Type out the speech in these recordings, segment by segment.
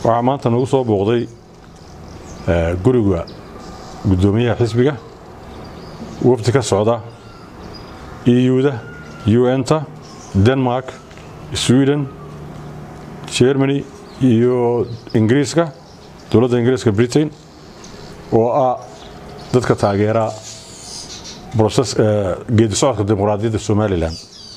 waxaa maanta nagu soo booqday guriga guddoomiyaha xisbiga wafdi ka socda euda un-ta denmark sweden germany iyo ingiriiska dowladda ingiriiska britain oo ah dadka taageera geedi socodka dimuqraadiyadda somalilan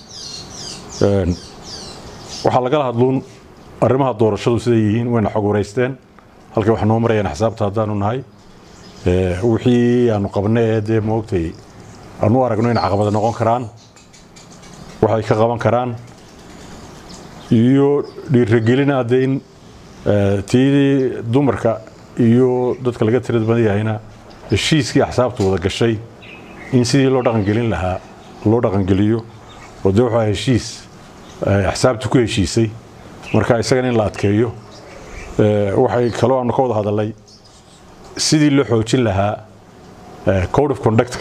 waxaa lagala hadluun arrimaha doorashadu siday yihiin wayna xog wareysteen halkay wax noo marayaan xisaabta haddaanu nahay wixii aanu qabna ee dee moogtay aanu aragno in caqabada noqon karaan waxay ka qaban karaan iyo dhiiragelina dee in tii dumarka iyo dadka laga tirad badan yahayna heshiiskii axsaabta wada gashay in sidii loo dhaqangelin lahaa loo dhaqangeliyo oo dee waxaa heshiis axsaabta ku heshiisay marka isagana in la adkeeyo waxay kaloo aanu ka wada hadalnay sidii loo xoojin lahaa code of conductka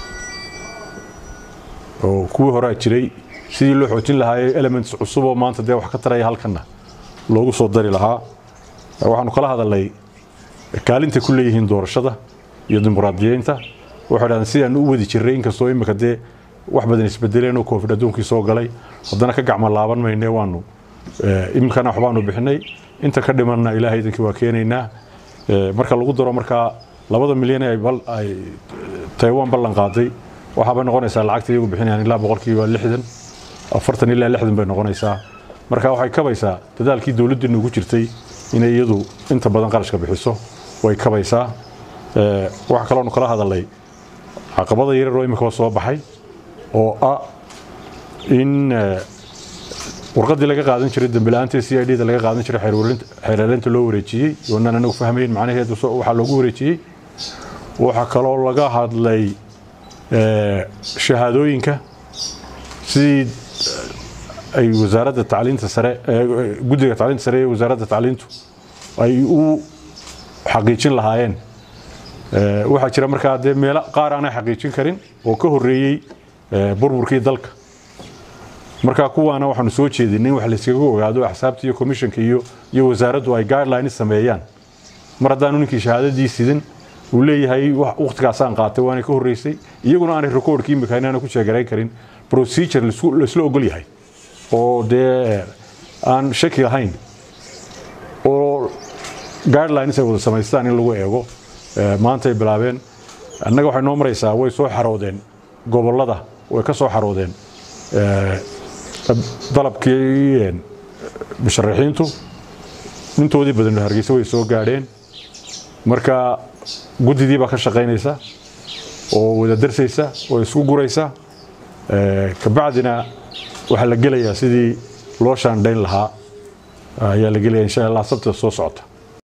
oo kuwii horea jiray sidii loo xoojin lahaa elements cusub oo maanta dee wax ka taraya halkanna loogu soo dari lahaa waxaanu kala hadalnay kaalintay ku leeyihiin doorashada iyo dimuqraadiyeynta waxay dhahdeen sidaan u wadi jirray inkastoo imika dee wax badan isbedeleen oo covid adduunkii soo galay haddana ka gacmo laaban mayne waanu iminkana waxbaanu bixinay inta ka dhimanna ilaahay idinkii waa keenaynaa marka lagu daro markaa labada milyan ay taiwan ballan qaaday waxaabay noqonaysaa lacagta iyagu bixinayaan ilaa boqolkiiba lixdan afartan ilaa lixdan bay noqonaysaa marka waxay kabaysaa dadaalkii dowladdiina ugu jirtay inay iyadu inta badan qarashka bixiso way kabaysaa waxa kaloonu kala hadalnay caqabada yarar oo imikaba soo baxay oo ah in warqadii laga qaadan jiray dambila'aanta c i d da laga qaadan jiray xeerleynta loo wareejiyey oonaan anagu fahmayn macnaheedu waxaa loogu wareejiyey waxaa kaloo laga hadlay shahaadooyinka sidii ay wasaaradda tacliinta sare guddiga tacliinta sare ee wasaaradda tacliintu ay u xaqiijin lahaayeen waxaa jira markaa dee meelo qaar aanay xaqiijin karin oo ka horreeyey burburkii dalka markaa kuwaana waxaanu soo jeedinay in wax layskaga ogaado axsaabta iyo commissionka iyo iyo wasaaraddu ay guidelines sameeyaan mar haddaanu ninkii shahaadadii sidin uu leeyahay wakhtigaasaan qaatay waana ka horreysay iyaguna aanay recordkii imika inaana ku sheegarayn karin procedure laisla ogol yahay oo dee aan shaki lahayn oo guidelines ay wada samaystaan in lagu eego maantay bilaabeen annaga waxay noo maraysaa way soo xaroodeen gobollada way ka soo xaroodeen dalabkii musharaxiintu intoodii badan hargeysa way soo gaadheen marka guddidii baa ka shaqaynaysa oo wada darsaysa oo isku guraysa kabacdina waxaa la gelayaa sidii loo shaandhayn lahaa ayaa la gelaya insha allah sabtida soo socota